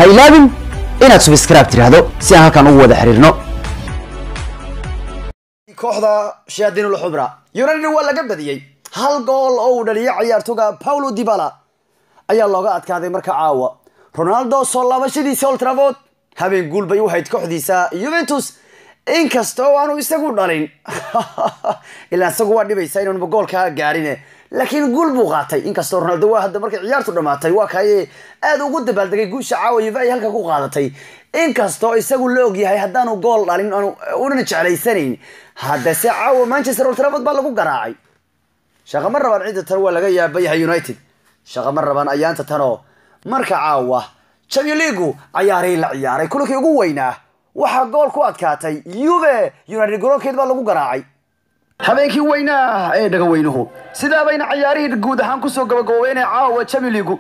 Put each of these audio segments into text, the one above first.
ha ilaabin inaad subscribe tidhaahdo si aan halkan ugu wada xiriirno kooxda shayaadiinul xubra united waa laga badiyey hal gool oo uu dhaliyay ciyaartoga paulo dibala ayaa looga adkaaday marka caawa ronaldo soo laabashadiisa old trafford habeen guul bay u hayd kooxdiisa juventus inkasta oo aanu isagu dhalin ilaa isagu waa dhibaysa inaanba goolkaa gaarine laakiin guul buu qaatay inkastoo ronaldo waa hadda markay ciyaartu dhamaatay waa kaye aada ugu dabaaldegay guusha caawa yuve ay halka ku qaadatay inkastoo isagu la ogyahay haddaanu gool dhalin aanu unan jeclaysanayn haddase caawa manchester old trafford baa lagu garaacay shaqa ma rabaan cidda tan waa laga yaaba yahay united shaqa ma rabaan ayaanta tanoo marka caawa champion leagu cayaaray la ciyaaray kulankii ugu weynaa waxaa gool ku adkaatay yuve united garoonkeed baa lagu garaacay habeenkii weynaa ee dhagaweynuhu sidaa bayna cayaarihii guud ahaan kusoo gabagaboobeenee caawa champion leagu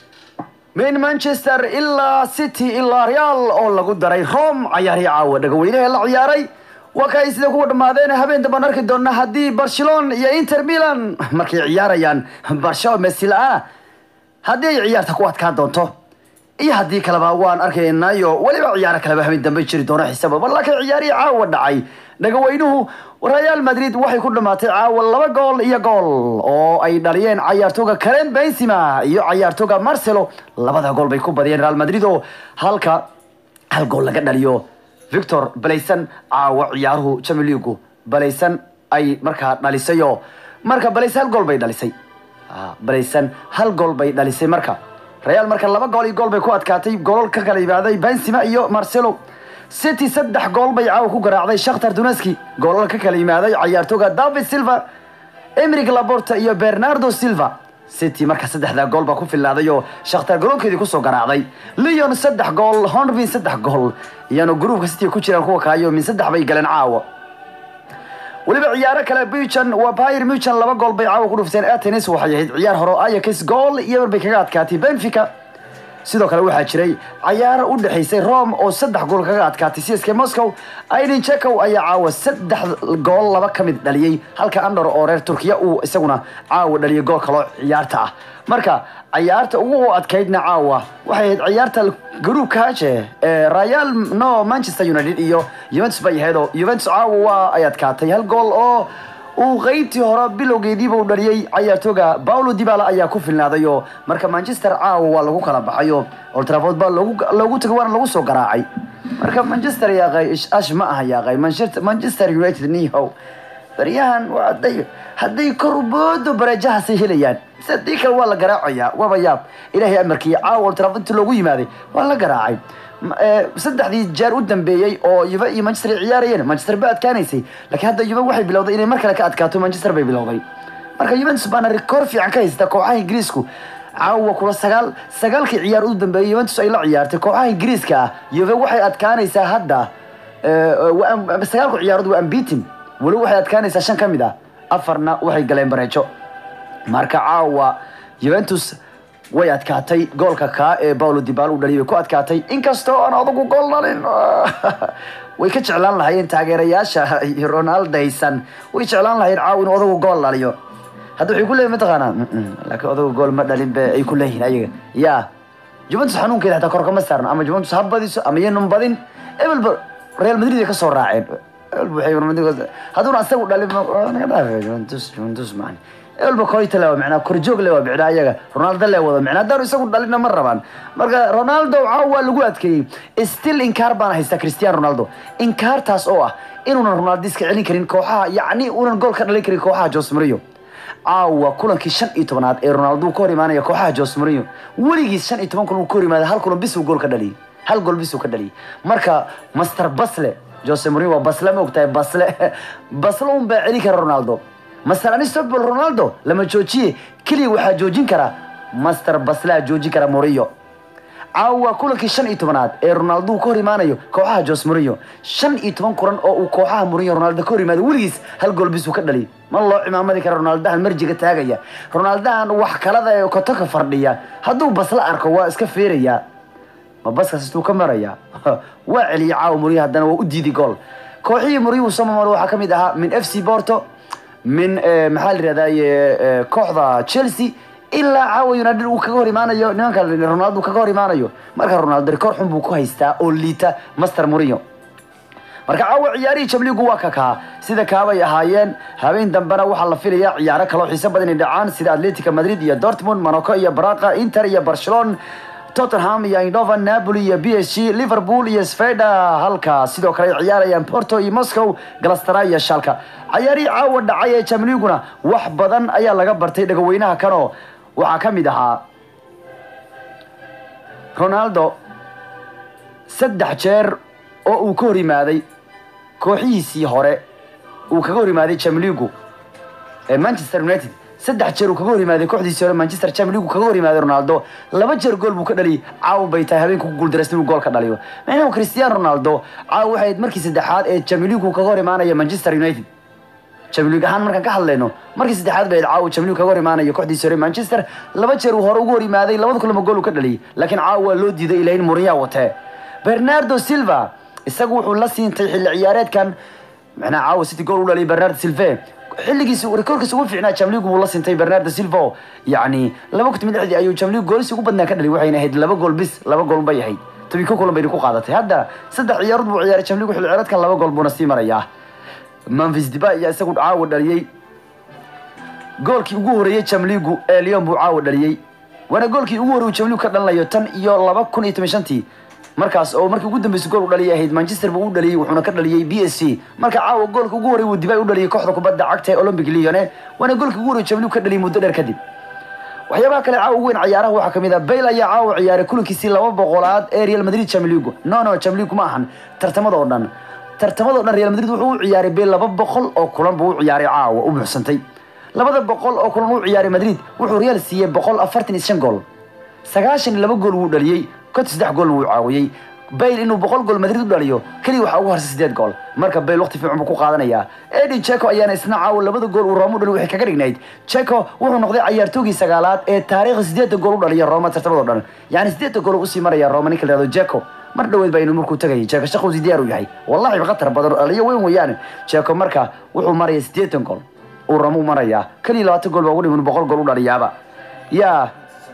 min manchester ilaa city ilaa real oo lagu daray rome cayaarihii caawa dhagaweynaha la ciyaaray waa ka ay sida kuwa dhammaadeen habeen dambaan arki doona haddii barcelona iyo inter milan markay ciyaarayaan barsho messi la-aana haddii ay ciyaarta ku adkaan doonto iyo haddii kaleba waan arkaynayo weliba ciyaaro kaleba habeen dambe jiri doono xisaaba bal laakiin ciyaarihii caawa dhacay dhagaweynuhu real madrid waxay ku dhamaatay caawa laba gool iyo gool oo ay dhaliyeen cayaartooga karen benzima iyo cayaartooga marcelo labada gool bay ku badiyeen real madrid oo halka hal gool laga dhaliyo victor balaysan caawa ciyaaruhu champion leagu balaysan ay markaa dhalisayo marka balaysan hal gool bay dhalisay balaysan hal gool bay dhalisay marka real marka laba gool iyo gool bay ku adkaatay goolal ka kala yimaaday benzima iyo marcelo city saddex gool bay caawa ku garaacday shakhtar duneski goolal ka kala yimaaday cayaartooga david silva emrig laborta iyo bernardo silva city marka saddexdaa gool baa ku filaaday oo shakhtar garoonkeedii kusoo garaacday leon saddex gool honvin saddex gool iyano gruupka city ku jiraan kuwa kaayo min saddex bay galeen caawa weliba ciyaaro kale buchan waa bayr muchan laba gool bay caawa ku dhufteen atenis waxay ahayd ciyaar hore ayax gool iyo mar bay kaga adkaatay benfica sidoo kale waxaa jiray cayaaro u dhexaysay rome oo saddex gool kaga adkaatay csk moscow aidin jekow ayaa caawa saddex gool laba ka mid dhaliyey halka andor oo reer turkiya uu isaguna caawa dhaliyay gool kaloo ciyaarta ah marka cayaarta ugu adkaydna caawa waxay ahayd ciyaarta garuubka haje ee real no manchester united iyo juventus bay ahayd oo juventus caawa waa ay adkaatay hal gool oo uu qeybtii hore bilowgeediiba u dhaliyey cayaartooga paulo dibala ayaa ku filnaaday oo marka manchester caawa waa lagu kala baxay oo old trafford baa loogu tagay waana lagu soo garaacay marka manchester yaaqay ash ma aha yaaqay manchester united nihow baryahan hadday hadday korboodo bareejahaasay helayaan sidii kale waa la garaacayaa waaba yaab ilaahay amarkii caawa old trafford inta loogu yimaaday waa la garaacay saddexdii jeer u dambeeyey oo yuve iyo manchester ay ciyaarayeen manchester ba adkaanaysay laakiin hadda yuve waxay bilowday inay mar kale ka adkaato manchester bay bilowday marka juventus baana rikoor fiican ka haysta kooxaha ingiriisku caawa kula sagaal sagaalkii ciyaar u dambeeyey juventus ay la ciyaartay kooxaha ingiriiska ah yuve waxay adkaanaysaa hadda sagaalku ciyaarood waa ambitin weli waxay adkaanaysaa shan ka mid ah afarna waxay galeen bareejo marka caawa juventus way adkaatay goolka kaa ee paulo dibal u dhaliyay way ku adkaatay inkastoo aan adugu gool dhalin way ka jeclaan lahaayeen taageerayaasha ronaldaysan way jeclaan lahayen caaw inuu odagu gool dhaliyo hadda waxay ku leeyihin mataqaanaa laakiin odagu gool ma dhalin be ay ku leeyihin ayaga ya juventus xanuunkeeda hataa kor kama saarno ama juventus ha badiso ama yanan badin ebelba real madrid ay ka soo raaceen hadduuna asagu dhalin naga dhaafe juventus juventus macni elba koyta le micnaa korjoog le waa micnaa ayaga ronaldo le wada micnaa haddaanu isagu dhalina ma rabaan marka ronaldo caawa waa lagu adkeeyey still inkaar baana haysta cristiano ronaldo inkaartaas oo ah inuunan ronaldo iska celin karin kooxaha yacni uunan gool ka dhalin karin kooxaha jos mario caawa kulankii shan iyo tobanaad ee ronaldo ka hor imaanaya kooxaha jos mario weligiis shan iyo toban kulan uu ka hor imaada hal kulan bis uu gool ka dhaliyay hal gool bis uu ka dhaliyay marka master basle jose mario waa basle ma ogtahay basle basle un baa celin kara ronaldo master anistobal ronaldo lama joojiye keliya waxaa joojin kara master baslaa joojin kara morio caawa kulankii shan iyo tobanaad ee ronaldo uu ka hor imaanayo kooxaha jos morio shan iyo toban kulan oo uu kooxaha morio ronaldo ka hor imaado weligiis hal gool bis uu ka dhaliy ma loo cimaamadi kara ronaldahan marjiga taagaya ronaldahan wax kalada ee kotoka fardhiya hadduu basla arko waa iska feerayaa ma baskaas istuu ka maraya waa celiyay caawa morio haddana waa u diiday gool kooxihii morio uu soo mamalo waxaa ka mid ahaa min f c porto min maxaa la yihahdaye kooxda chelsea ilaa caawa united uu kaga hor imaanayo nimanka ronaldo uu kaga hor imaanayo marka ronaldo rikoor xun buu ku haystaa oo liita master mourinho marka caawa ciyaarihii jamligu waa kakaa sida kaabay ahaayeen habeen dambena waxaa la filayaa ciyaaro kaloo xiiso badan inay dhacaan sida atletica madrid iyo dortmund monaco iyo braqa inter iyo barcelona tottenham iyo indova napoli iyo b s g liverpool iyo sveda halka sidoo kale ay ciyaarayaan porto iyo moscow galastara iyo shalka ciyaarihii caawa dhacay ee jamliguna wax badan ayaa laga bartay dhagaweynaha kanoo waxaa ka mid ahaa ronaldo saddex jeer oo uu ka hor yimaaday kooxihiisii hore uu kaga hor yimaaday jamligu ee manchester united saddex jeer uu kaga hor yimaaday kooxdiisii hore manchester jamligu kaga hor yimaaday ronaldo laba jeer gool buu ka dhaliyay caawa bay tahay habeenku ku guuldareystay inuu gool ka dhaliyo macnaheedu cristiano ronaldo caawa waxay ahayd markii saddexaad ee jamligu kaga hor imaanaya manchester united jamlig ahaan markaan ka hadlayno markii saddexaad bay caawa jamlig kaga hor imaanayo kooxdiisii hore manchester laba jeer uu hore ugu hor yimaaday labada kulama gool uu ka dhaliyay laakiin caawa waa loo diiday ilaa in mourinho watee bernardo silva isagu wuxuu la siintay xilli ciyaareedkan macnaha caawa city gool u dhaliyay bernardo silve xilligiisa rekoorkiisa ugu fiicnaa jamligu buu la siintay bernardo silva oo yacni laba kun lixdii ayuu jamligu goolisi ugu badnaa ka dhaliyay waxayna ahayd laba gool bis laba gool bay ahayd tobi ko kulan bayna ku qaadatay hadda saddex ciyaarood buu ciyaaray jamligu xilli ciyaareedkan laba gool buuna sii marayaa memphis diba ayaa isagu caawa dhaliyey goolkii ugu horeeyey jamligu ee lyon buu caawa dhaliyey waana goolkii ugu horey uu jamligu ka dhalinayo tan iyo laba kun iyo toban shantii markaas oo markii ugu dambeysay gool u dhaliyay ahayd manchester buu u dhaliyey wuxuuna ka dhaliyey b s c marka caawa goolka ugu horey uu dibay u dhaliyay kooxda kubadda cagta ee olympic lyone waana goolkii ugu horey jamligu ka dhaliyay muddo dheer kadib waxyaabaha kale caawa ugu weyn ciyaaraha waxaa kamid ah bayl ayaa caawa ciyaaray kulankiisii laba boqolaad ee real madrid jamligu no no jamligu ma ahan tartamada oo dhan tartamada o dhan real madrid wuxuu u ciyaaray bayl laba boqol oo kulan buu u ciyaaray caawa u buuxsantay labada boqol oo kulan u ciyaaray madrid wuxuu real siiyey boqol afartan iyo shan gool sagaashan iyo laba gool wuu dhaliyey konton saddex gool wuu caawiyey bayl inuu boqol gool madrid u dhaliyo keliya waxaa ugu harsay sideed gool marka bayl waqti fiican buu ku qaadanayaa edin checo ayaana isna caawa labada gool uu rooma u dhaliy waxay kaga dhignayd checo wuxuu noqday cayaartoogii sagaalaad ee taariikhda sideedda gool u dhaliya rooma tartamada o dhan yacni sideedda gool usii maraya rooma ninka la yihahdo jeco mar dhaweed baa inuu markuu tagayay jeeko shaqowsi diyaar uu yahay wallahi khatar badan oo dhaliyo weyn weeyaane jeeko marka wuxuu maraya siddeetan gool uu ramo marayaa keliya labaatan gool baa ugu dhiman boqol gool u dhaliyaaba yaa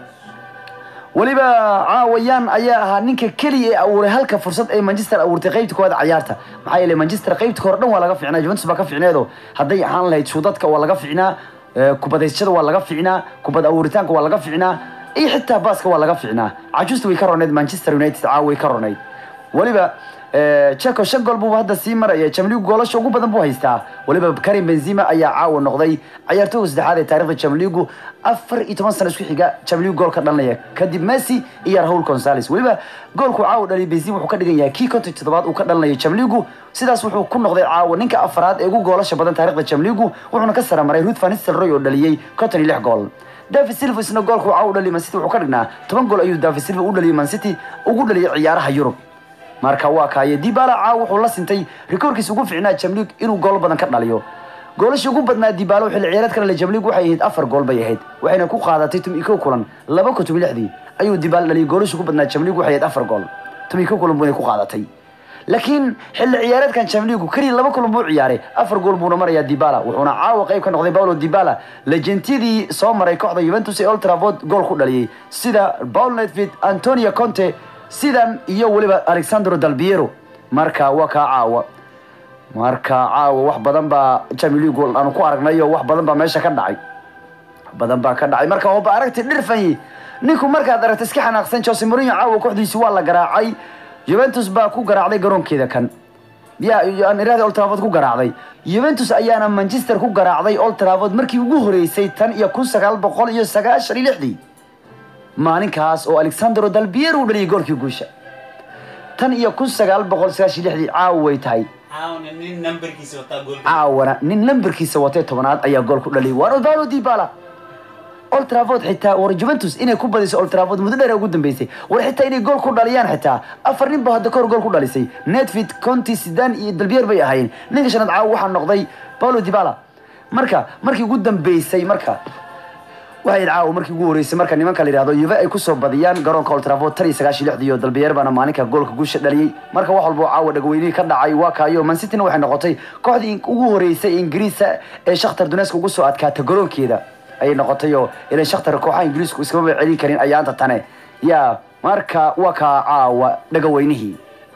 weliba caawayaan ayaa ahaa ninka keliya ee abuuray halka fursad ay manchester abuurtay qaybta koowaad cayaarta maxaa yeelay manchester qaybta hore dhan waa laga ficnaa juventus baa ka ficneedo hadday ahaan lahayd shuudadka waa laga ficnaa kubadaysashada waa laga ficnaa kubad abuuritaanka waa laga ficnaa iyo xitaa baaska waa laga ficnaa cajuusta way ka roneyd manchester united caawa way ka roneyd weliba checo shan gool buu hadda sii maraya jamligu goolasha ugu badan buu haystaa weliba karim benzima ayaa caawa noqday cayaartooga saddexaad ee taarikhda jamligu afar iyo toban sano isku xiga jamligu gool ka dhalinaya kadib messi iyo raul gonzales weliba goolku caawa dhaliyay benzima wuxuu ka dhigan yahay kii konton toddobaad uu ka dhalinayo jamligu sidaas wuxuu ku noqday caawa ninka afraad ee ugu goolasha badan taarikhda jamligu wuxuuna ka saramaray ruth van nistelrooy oo dhaliyey konton iyo lix gool david silva isna goolku caawa u dhaliyay mancity wuxuu ka dhignaa toban gool ayuu david silva u dhaliyay mancity ugu dhaliyay ciyaaraha yurub marka waa kaaye dibala caawa wuxuu la sintay rikoorkiisa ugu ficnaa jamlig inuu gool badan ka dhaliyo goolashii ugu badnaa dibaalo xilli ciyaareed ka dhalay jamlig waxay ahayd afar gool bay ahayd waxayna ku qaadatay tum iko kulan laba kun toban lixdii ayuu dibaal dhaliyay goolashii ugu badnaa jamlig waxay ahayd afar gool tum iko kulan buuna ku qaadatay laakiin xilli ciyaareedkan jamligu keliya laba kulan buu ciyaaray afar gool buuna marayaa dibala wuxuuna caawa qayb ka noqday paulo dibala lejentiyadii soo maray kooxda juventus ee old trafford gool ku dhaliyey sida paul nedved antonio conte sidan iyo weliba alexandro dalbiero marka waa kaa caawa marka caawa wax badan baa jamiligu aanu ku aragnayo wax badan baa meesha ka dhacay badan baa ka dhacay marka hoba aragti dhirfanyi ninku markaad aragta iska xanaaqsan jose mourinho caawa kooxdiisi waa la garaacay juventus baa ku garaacday garoonkeeda kan ya aan iraahda old trafford ku garaacday juventus ayaana manchester ku garaacday old trafford markii ugu horeysay tan iyo kun sagaal boqol iyo sagaashan iyo lixdii maalinkaas oo alexandro dalbier uu dhaliyay goolkii guusha tan iyo kun sagaal boqol sagaashan iyo lixdii caawa way tahay caawna nin nambarkiisa wataa gool caawana nin lambarkiisa watay tobanaad ayaa gool ku dhaliyay waana paulo dibala old trafford xitaa war juventus inay ku badiso old trafford muddo dheer ugu dambeysay war xitaa inay gool ku dhaliyaan xitaa afar nin ba hadda kahor gool ku dhalisay netfit conti sidan iyo dalbier bay ahaayeen ninka shanaad caawa waxaa noqday paulo dibala marka markii ugu dambeysay marka waxay caawa markii ugu horeysay marka nimanka la yidhahdo yuve ay kusoo badiyaan garoonka old trafford tan iyo sagaashan iyo lixdii iyo dalbiyer baana maalinka goolka guusha dhaliyey marka wax walba oo caawa dhagweynihii ka dhacay waa kaayo mansityna waxay noqotay kooxdii ugu horeysay ingiriisa ee shakhtar duneska ugu soo adkaata garoonkeeda ayay noqotay oo ilan shakhtar kooxaha ingiriisku iskama celin karin ayaanta tane ya marka waa kaa caawa dhagaweynihii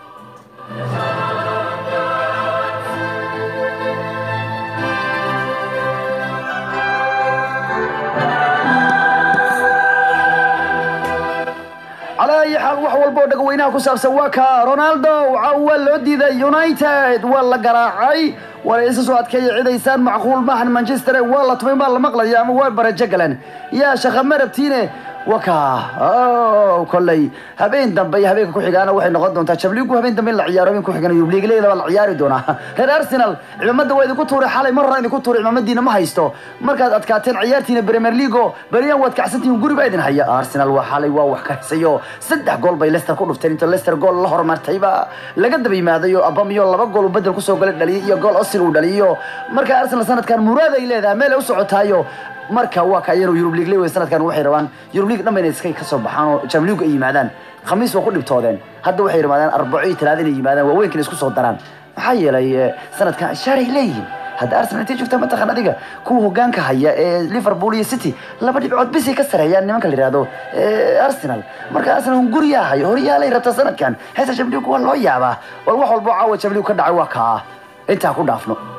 على أي حال wax walba oo dhagweynaha ku saabsan waa ka Ronaldo waa loo diiday United waa la garaacay wala isa soo adkeeyay ciidaysaan macquul maahan Manchester waa la tumay baa la maqlaya ama waa baraje galan yaa shaqa marabtiine waka oo kolley habeen dambe iyo habeenka ku xigaana waxay noqon doontaa Champions habeen dambe in la ciyaaro habeen ku xigana Europa League leeda la ciyaari doonaa reer Arsenal ciidamada waa idinku tuuray xalay mar hore idinku tuuray ciidamadiina ma haysto markaad adkaateen ciyaartiina Premier League bariyan waad kacsantiin guri baa idin haya Arsenal waa xalay waa wax ka hasayo saddex gool bay Leicester ku dhufteen inta Leicester gool la hormartay ba laga daba yimaadayo Aubameyang laba gool uu bedel ku soo galay dhaliyay iyo gool Osil uu dhaliyo marka Arsenal sanadkan muraad ay leedahay meel ay u socotaayo marka waa ka yaro Europe League leeyahay sanadkan waxay rabaan Europe League dhanba inay iska ka soo baxaan oo Champions League ay yimaadaan khamiis waa ku dhibtoodeen hadda waxay yimaadaan arbaco iyo talaada inay yimaadaan waaweynkan isku soo daraan maxaa yeelay sanadkan shaaray leeyihiin hadda Arsenal intay joogtaa mataqan adiga kuwa hogaanka haya ee Liverpool iyo City laba dhibcood bis ay ka sareeyaan nimanka la yiraahdo Arsenal marka Arsenal hunguriya hayo horyaalay rabta sanadkan heesa Champions League waa loo yaabaa wal wax walba caawa Champions League ka dhacay waa ka intaa ku dhaafno